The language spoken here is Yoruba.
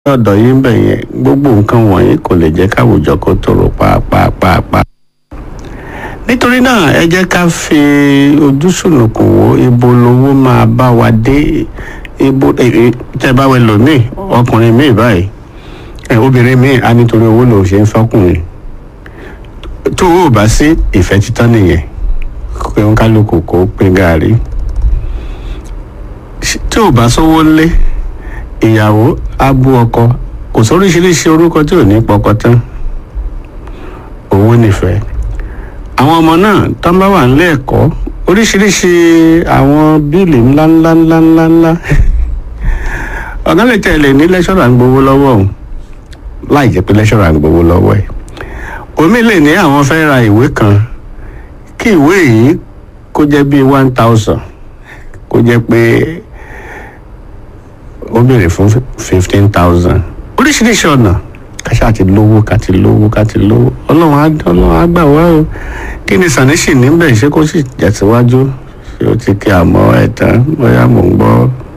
ọ̀dọ̀ yín bẹ̀ yẹn gbogbo nǹkan wọ̀nyí kò lè jẹ́ káwùjọ kó tòrò pàápàá. nítorí náà ẹ jẹ́ ká fi ojú sùnùkùn wo ibo lowó máa bá wa dé ibo tẹ́ bá wẹ lòmíì ọkùnrin míì báyìí ẹ obìnrin míì á nítorí owó lòun ṣe ń fọkùnrin tó o bá sí ìfẹ́ títán nìyẹn pé ń kálukú kó pín gàárì tí ò bá sówó lé ìyàwó abú ọkọ kò sóríṣiríṣi orúkọ tí ò ní pọkọ tán owó nífẹ̀ẹ́ àwọn ọmọ náà tán bá wà nílé ẹ̀kọ́ oríṣiríṣi àwọn bíìlì ńláńlá ńláńlá ńlá ọ̀gá lè tẹ̀lé ní lẹ́ṣọ̀rà ń gbowó lọ́wọ́ òun láì jẹ́ pé lẹ́ṣọ̀rà ń gbowó lọ́wọ́ ẹ̀ omi lè ní àwọn fẹ́ ra ìwé kan kí ìwé yìí kó jẹ́ bíi one thousand kó jẹ́ pé ó béèrè fún fifteen thousand oríṣiríṣi ọ̀nà kàṣà ti lówó ká ti lówó ká ti lówó ọlọ́run á ọlọ́run á gbà wá o kí ni sàníṣì níbẹ̀ ṣé kó sì jẹ̀síwájú ṣé ó ti kí àmọ́ ẹ̀ tán bóyá mò ń gbọ́